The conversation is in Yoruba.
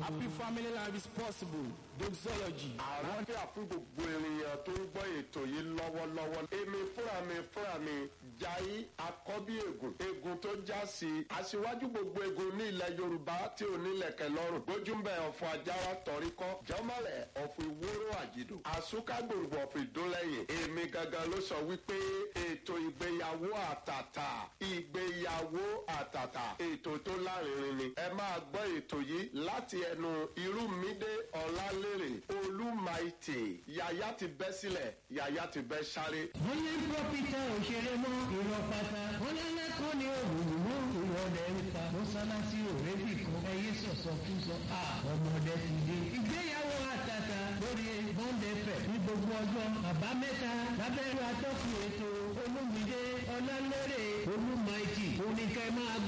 Happy family life is possible. Doxology. àlàáfíà fún gbogbo ènìyàn tó ń gbọ́ ètò yìí lọ́wọ́lọ́wọ́. èmi fúnra mi fúnra mi jayé akọ́bí ègùn ègùn tó já sí i. aṣíwájú gbogbo ègùn ní ilẹ̀ yorùbá tí ò nílẹ̀kẹ̀ lọ́rùn. gbójúmbẹ̀ ọ̀fọ̀ ajára tọ̀ríkọ́ jọ́mọ̀lẹ̀ ọ̀fọ̀ ìwóró àjìdò. àsúkágbòǹgbò ọ̀fọ̀ ìdólẹ́yìn. èmi gangan ló sọ wípé ètò ìgbéyàwó àtàtà ìgbéyàwó àtàtà ètò tó lárinrin ni. ẹ máa gbọ́ ètò yìí láti ẹnu irúmídé ọ̀làlérè olúmaìtì yàyà ti bẹ́ sílẹ̀ yàyà ti bẹ́ sáré. wọ́n ní pọ́pítà òṣèré mọ́ ìrọ̀ pátá wọ́n ní lẹ́kọ̀ọ́ ní òwúrò mọ́ ìrọ̀lẹ́ ń pa mọ́sálásí òrébì kan ẹyẹ sọ̀sọ̀ fún sọ à ọmọdé ti dé. ìgbéyàwó àtàtà lórí bọ́ńdẹ̀fẹ̀ ní gbogbo ọjọ́ àbámẹ́ta lábẹ́rẹ́ atọ́kùn ètò olúmídé ọlálẹ́rẹ̀ olúmaìtì oníkẹ́ máa gbọ́.